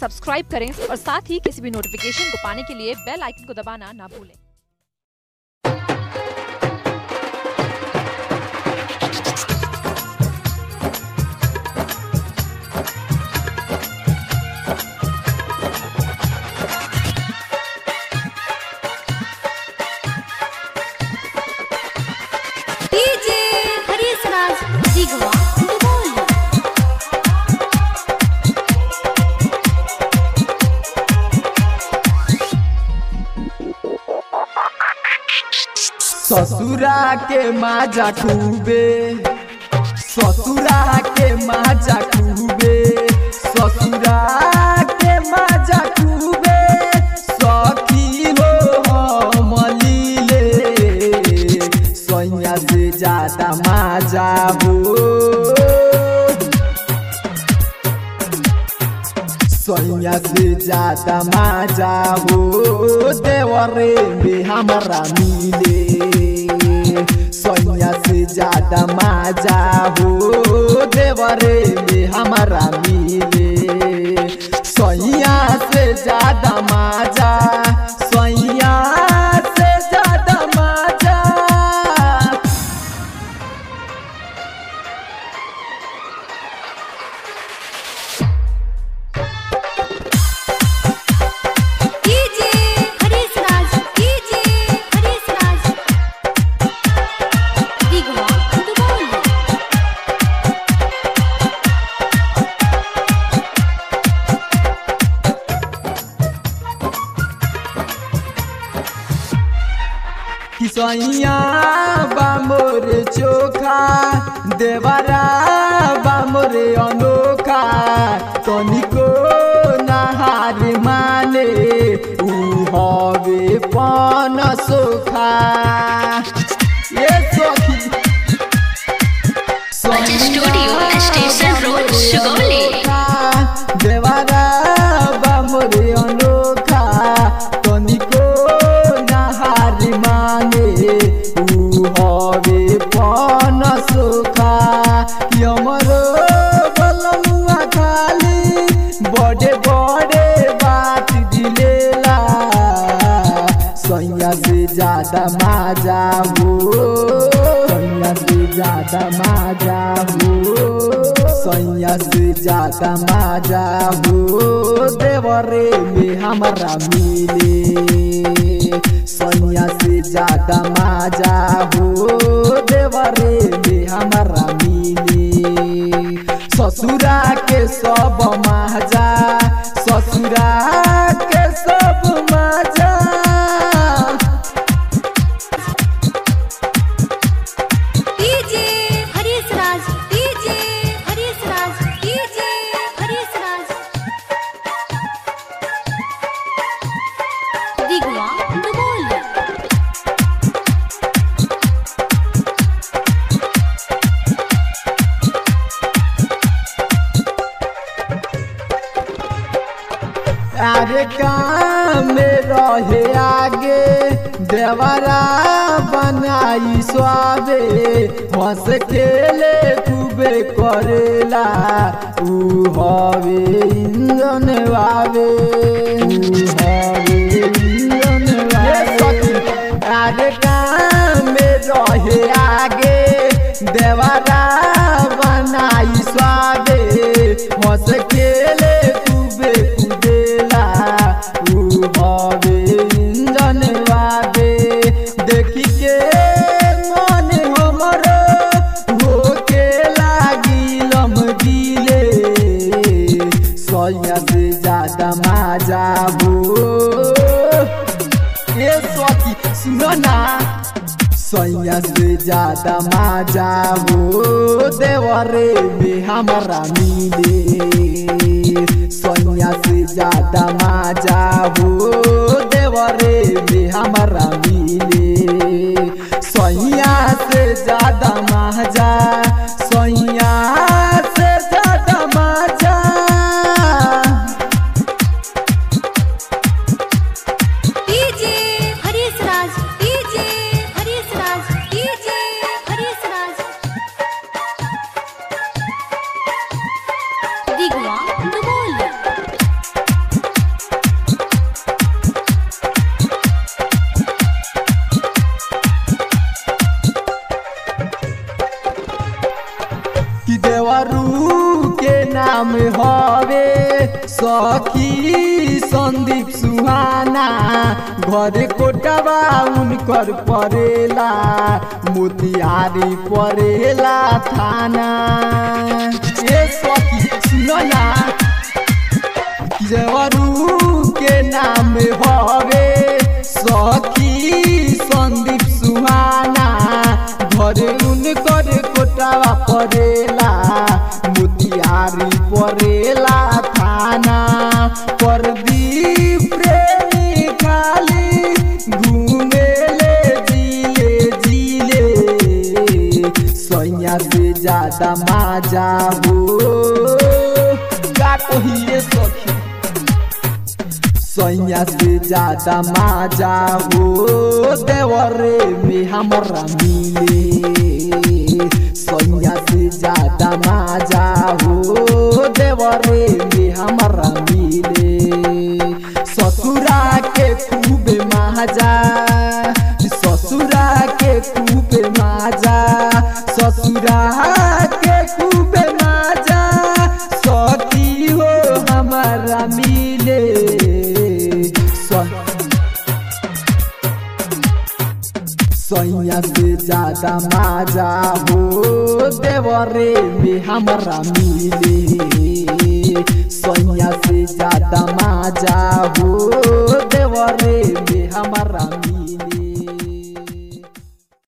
Subscribe करें और साथ ही किसी भी नोटिफिकेशन को पाने के लिए बेल आइकन को दबाना ना भूलें डीजे हरीश राज दिगवा दुबोल ससुरा के माजा खूबे ससुरा के माजा खूबे ससुरा के माजा खूबे सखी हो हम लीले सैया से ज्यादा माजा हो सैया से ज्यादा माजा हो देवरे में हमारा मिले सैया से ज्यादा माजा हो देवरे में हमारा मिले सैया से ज्यादा माजा सैया से ज्यादा माजा डीजे हरीश राज डीजे हरीश राज दिगवा दुबोल किसैया बामोर चोखा देवरा बामोर अनोखा तनिको नहार माने ऊ हवे पन सोखा ये सखी स्टूडियो, स्टेशन रोड, सुगौली। देवारा बामोरे अनोखा तनिको नहार माने ऊ हवे पन सोखा कि हमरो बलमुआ खाली बड़े बड़े बात दिलेला सैया से ज्यादा माजा हो सैया से ज्यादा माजा हो सैया से ज्यादा माजा हो देवरे में हमारा मिले सैया से ज्यादा माजा हो देवरे में हमारा मिले ससुरा के सब माजा ससुरा के सब माजा DJ Harish Raj DJ Harish Raj DJ Harish Raj Digwa Dubol अरे काम में रहे आगे देवरा बनाई स्वादे हंस खेले खूबे करेला ऊ हवे इंजन वावे ऊ हवे इंजन वावे अरे काम में रहे आगे देवरा बनाई स्वादे हंस खेले खूबे कुदेला ऊ हवे इंजन वादे देखी के मन हमर होके लागिलम दिले सैया से ज्यादा माजा हो ए सखी सुनो ना सैया से ज्यादा माजा हो देवरे में हमारा मिले सैया से ज्यादा माजा हो देवरे में हमारा मिले सैया से ज्यादा माजा सैया से ज्यादा माजा DJ Harish Raj DJ Harish Raj DJ Harish Raj Digwa Dubol सखी संदीप सुहाना घर कोटवा उनकर परेला मोतिहारी परेला थाना ए सखी सुनो ना जवरू के नाम हवे सखी संदीप सुहाना घर उनकर कोटावा परेला मोतिहारी परेला थाना परदीप प्रेमी खाली घूमेले जिले जिले सैया से ज्यादा माजा हो का कहिए सखी सैया से ज्यादा माजा हो देवरे में हमरा मिले सैया से ज्यादा माजा हो देवरे में हमरा मिले ससुरा के खूब माजा ससुरा के खूब माजा ससुरा के खूब माजा सती हो हमारा मिले स- सैया से ज्यादा माजा हो देवरे में हमरा मिले सैया से ज्यादा माजा हो देवरे में हमरा मिले